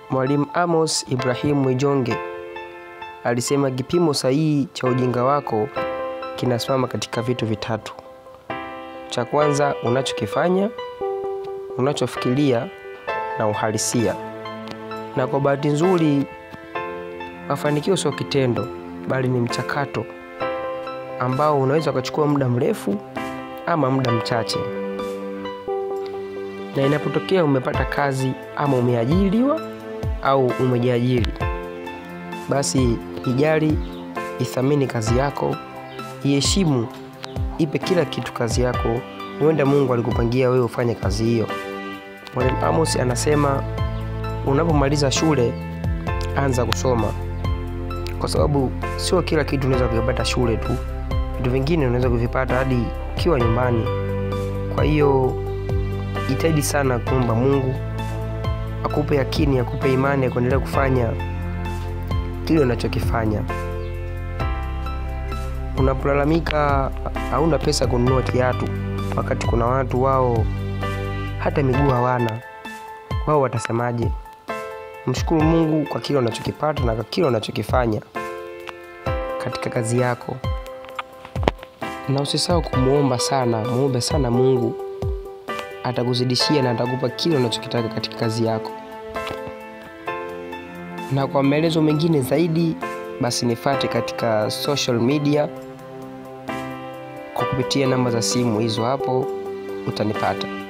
Mwalimu Amos Ibrahim Mwijonge alisema kipimo sahihi cha ujinga wako kinasimama katika vitu vitatu. Cha kwanza, unachokifanya, unachofikiria na uhalisia. Na kwa bahati nzuri, mafanikio sio kitendo, bali ni mchakato ambao unaweza ukachukua muda mrefu ama muda mchache. Na inapotokea umepata kazi ama umeajiriwa au umejiajiri, basi ijali, ithamini kazi yako, iheshimu, ipe kila kitu kazi yako. Huenda Mungu alikupangia wewe ufanye kazi hiyo. Mwalimu Amos anasema unapomaliza shule, anza kusoma, kwa sababu sio kila kitu unaweza kuvipata shule tu. Vitu vingine unaweza kuvipata hadi ukiwa nyumbani. Kwa hiyo jitahidi sana kuomba Mungu akupe yakini, akupe imani ya kuendelea kufanya kile unachokifanya. Unapolalamika hauna pesa kununua kiatu, wakati kuna watu wao hata miguu hawana, wao watasemaje? Mshukuru Mungu kwa kile unachokipata na kwa kile unachokifanya katika kazi yako, na usisahau kumwomba sana. Muombe sana Mungu, atakuzidishia na atakupa kile unachokitaka katika kazi yako. Na kwa maelezo mengine zaidi, basi nifate katika social media kwa kupitia namba za simu hizo, hapo utanipata.